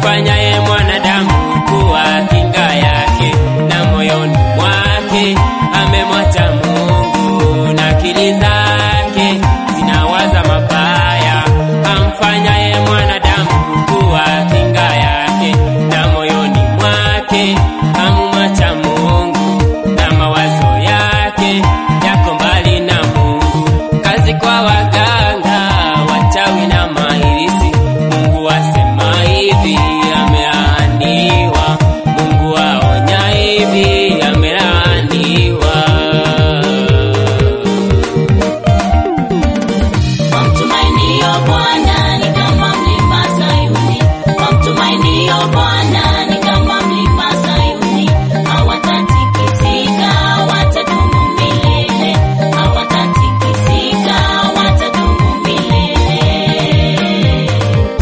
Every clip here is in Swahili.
amfanyaye mwanadamu kuwa kinga yake, na moyoni mwake amemwacha Mungu, na akili zake zinawaza mabaya. Amfanyaye mwanadamu kuwa kinga yake, na moyoni mwake amemwacha Mungu, na mawazo yake yako mbali na Mungu. Kazi kwa waganga, wachawi na mahirisi, Mungu asema hivi, amelaaniwa. Mungu aonya hivi, amelaaniwa. Wamtumainio Bwana ni kama mlima Sayuni, wamtumainio Bwana ni kama mlima Sayuni, hawatatikisika, watadumu milele, hawatatikisika, watadumu milele.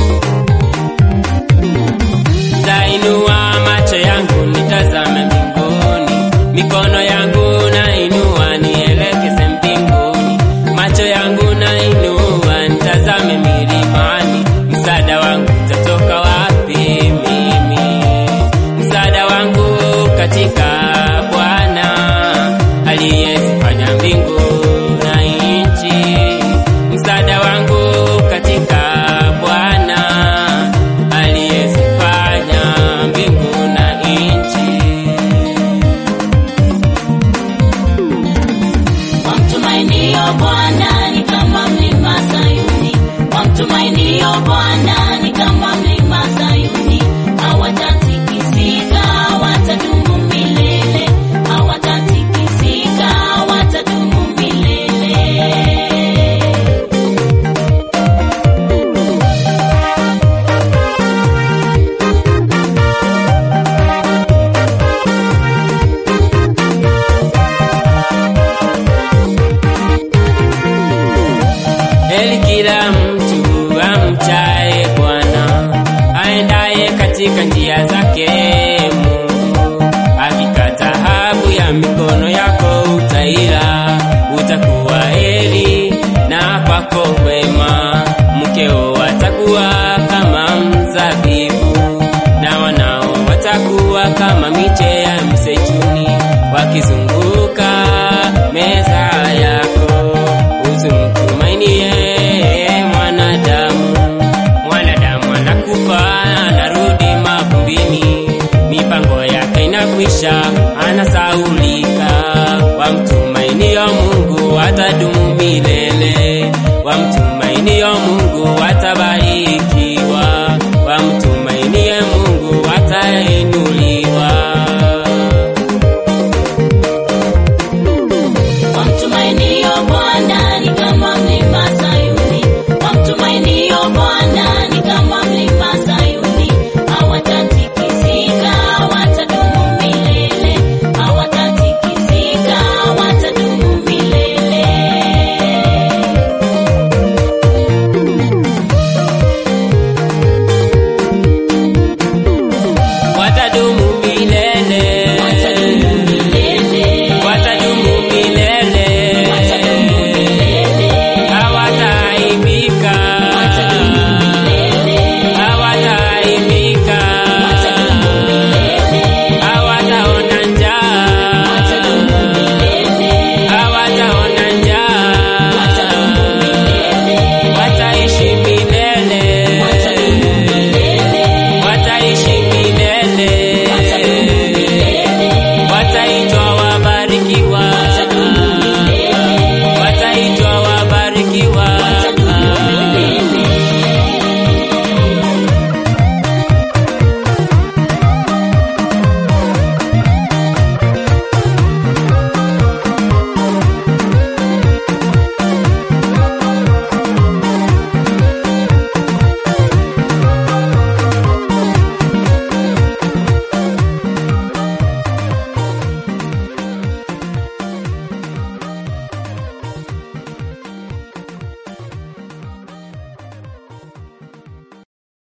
Tainua macho yangu nitazame mbinguni, mikono yangu nainua nielekeze mbinguni, macho yangu nainua nitazame milimani. Msaada wangu utatoka wapi mimi? Msaada wangu katika Bwana aliyezifanya mbingu na nchi. Msaada wangu katika Bwana aliyezifanya mbingu na nchi. Wamtumainio Bwana ni kama mlima Sayuni, wamtumainio Bwana ni kama mlima Sayuni, hawatatikisika, watadumu milele, hawatatikisika, watadumu milele. Heri kila mtu amchaye Bwana, aendaye katika njia